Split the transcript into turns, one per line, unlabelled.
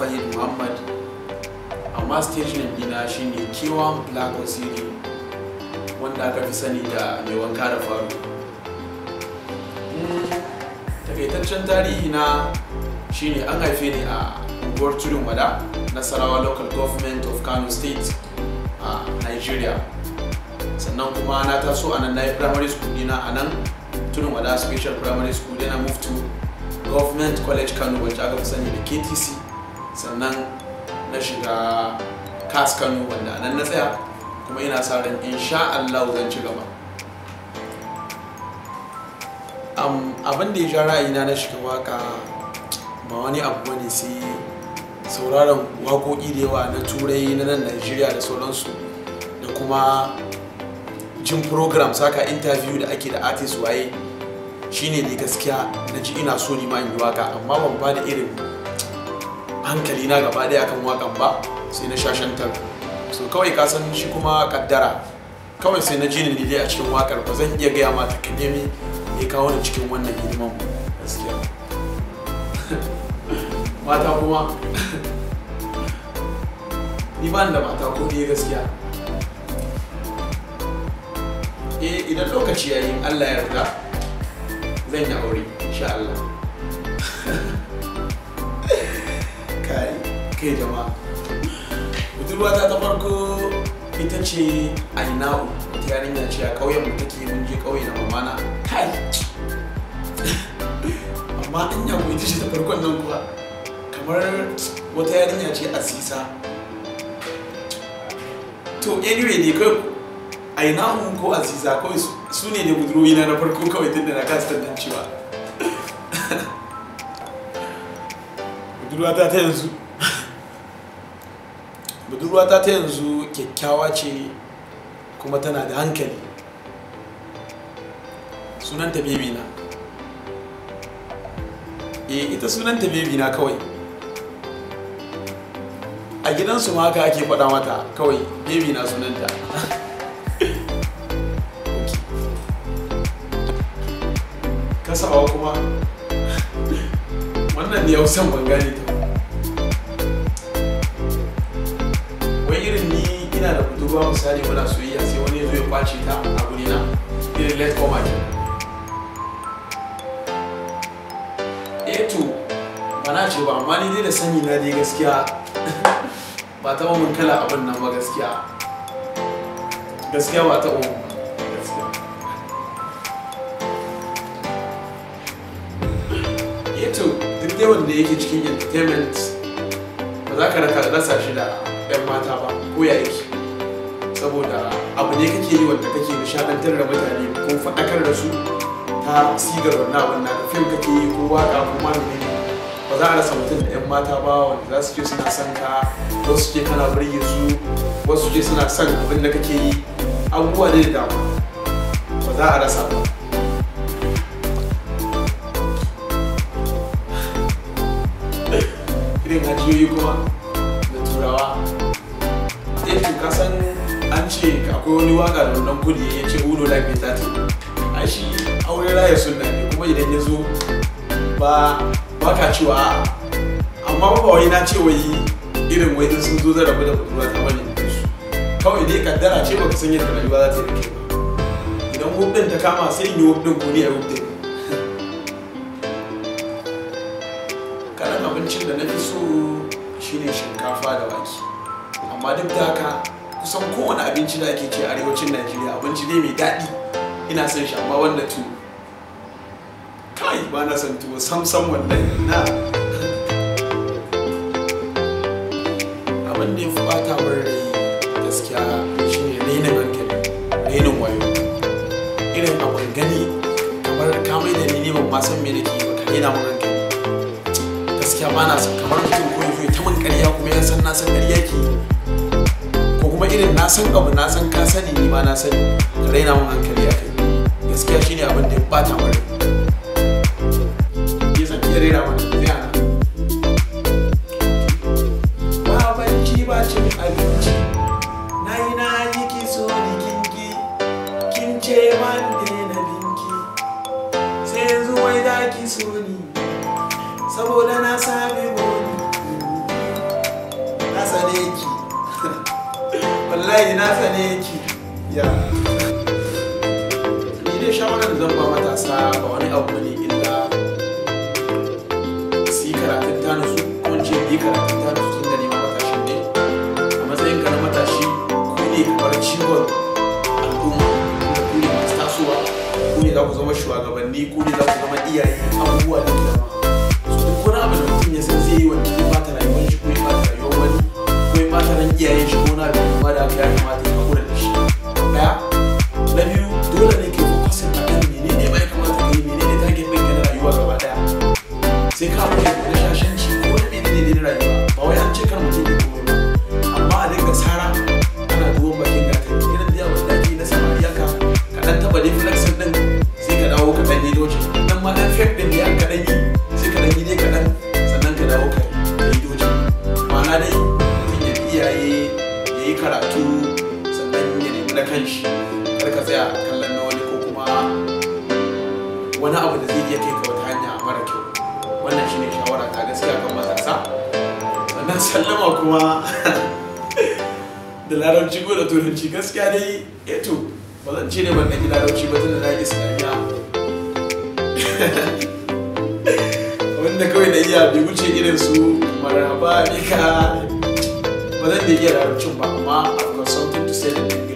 fahid muhammad amma stage name dina shine kewan black osiri wanda aka fi sani da mai wanka da faru takaitaccen tarihi na shine an haife ni a unguwar tudun wada nasarawa local government of kano state a nigeria sannan kuma na taso a nan na yi primary school dina a nan tudun wada special primary school dina move to government college kano wacce aka fi sani da ktc sannan na shiga kas kano wanda a nan na tsaya kuma ina sa ran insha Allah zan ci gaba abin da ya ja ra'ayina na shiga waka ba wani abu bane sai sauraron waƙoƙi da yawa na turai na nan Najeriya da sauransu da kuma jin program saka interview da ake da artist waye shine ne gaskiya na ji ina so ni ma in yi waka amma ban ba da irin hankali na gaba ɗaya akan wakan ba sai na shashantar so kawai ka san shi kuma kaddara kawai sai na ji ni dai a cikin wakar ba zan iya gaya mata ka nemi ya kawo ni cikin wannan hidiman gaskiya mata kuma ni ba da mata ko ɗaya gaskiya eh idan lokaci yayi Allah ya yarda zan yi aure insha Allah kai kai jama'a budurwata ta farko ita ce aina'u wata yarinya ce a ƙauyen mu take mun je ƙauye na mamana kai amma an yago ita ce ta farkon nan kuwa kamar wata yarinya ce asisa to anyway ne kai aina'u ko asisa kawai su ne da budurwoyi na na farko kawai tun da na kasa tantancewa budurwata ta yanzu budurwata ta yanzu kyakkyawa ce kuma tana da hankali sunanta bebi na e ita sunanta bebi na kawai a gidansu ma haka ake faɗa mata kawai bebi na sunanta kasawa kuma wannan ne hausan ban gane ta wai irin ni ina da budurwa misali muna soyayya sai wani ya zo ya kwace ta a guri na irin let come ke eh to ba na ce ba amma ni dai da sani na dai gaskiya ba ta mun kala abin nan ba gaskiya gaskiya ba ta mun gaskiya eh to duk dai wanda yake cikin entertainment ba za ka rasa shi da 'yan mata ba ko ya yake saboda abu ne kake yi wanda kake nishadantar da mutane ko faɗakar da su ta sigar wannan abin na ka fim kake yi ko waka ko ma ne ba za a rasa mutum da 'yan mata ba wanda za su ce suna son ka wasu ce kana burge su wasu ce suna son abin da kake yi abubuwa ne da dama ba za a rasa ba irin hajiyoyi kuma da turawa eh to ka san an ce akwai wani waka da wannan kudi ya ce uno like me tati ai shi aure raya sunna ne kuma idan ya zo ba ba ka cewa a'a amma ba wai na ce wai irin wai in sun zo zan rabu da budurwa ta bane su kawai dai kaddara ce baka san yadda rayuwa za ta yi da kai ba idan wub din ta kama sai in yi wub din ko ni a wub din kalan abincin da na fi so shine shinkafa da wake amma duk da haka kusan kowane abinci da ake ce a arewacin najeriya abinci ne mai daɗi ina son shi amma wanda tuwo kai ba na son tuwo sam sam wallahi na abin da ya fi bata min rai gaskiya shine rainin hankali rainin wayo irin abin gani kamar ka mai da ni ban ma san me nake yi ba ka raina min hankali gaskiya ba na son kamar mutum ko yazo ta min ƙarya kuma ya san na san ƙarya ke ko kuma irin na san abu na san ka sani ni ma na sani ka raina min hankali akai gaskiya shine abin da ya bata min rai ya san iya raina min zai ana ba banci ba cin abinci na yi na yi ki so ni kinki kin ce man na binki sai yanzu wai za ki so ni saboda na sami boni wallahi na sane yake ya ni dai shawarar da zan ba matasa ba wani abu ne illa su yi karatun ta nasu ko in ce yi karatun ta nasu tun da neman matashin ne a matsayin ka na matashi ku ne kamar ciwon al'umma da ku ne masu tasowa ku ne za ku zama shugabanni ku ne za ku zama iyaye abubuwa da dama so duk wani abu da mutum ya san zai yi wanda zai bata rayuwar shi ko ya bata rayuwar wani ko ya bata ran iyayen shi ko na da kuma da ya kamata ya hakura da shi daya na biyu dole ne ke fokusin a kan menene ma ya kamata ka yi menene target ɗinka na rayuwa gaba daya sai ka mutu da shashanci ko wani menene ne na rayuwa ba wai an ce kar mutum ya komai ba amma a dinga tsara ana duban bakin gata irin da yawon da ake na samariya ka ka dan taba dai flexin din sai ka dawo ka dan yi doji nan ma dan fake din ya ka dan yi sai ka dan yi dai ka dan sannan ka dawo ka yi doji ma'ana dai mutum ya bi iyaye ya yi karatu sannan ya nemi na kanshi kar ka tsaya kallon na wani ko kuma wani abu da zai iya kai ka wata hanya mara kyau wannan shine shawara ta gaskiya kan matasa sannan sallama kuma da larabci ko da turanci gaskiya dai eto ba zan ce ne ban ɗan larabci ba tunda na yi islamiyya wanda kawai da iya bai wuce irin su marhaba bika ba zan da iya larabcin ba amma I've got something to say in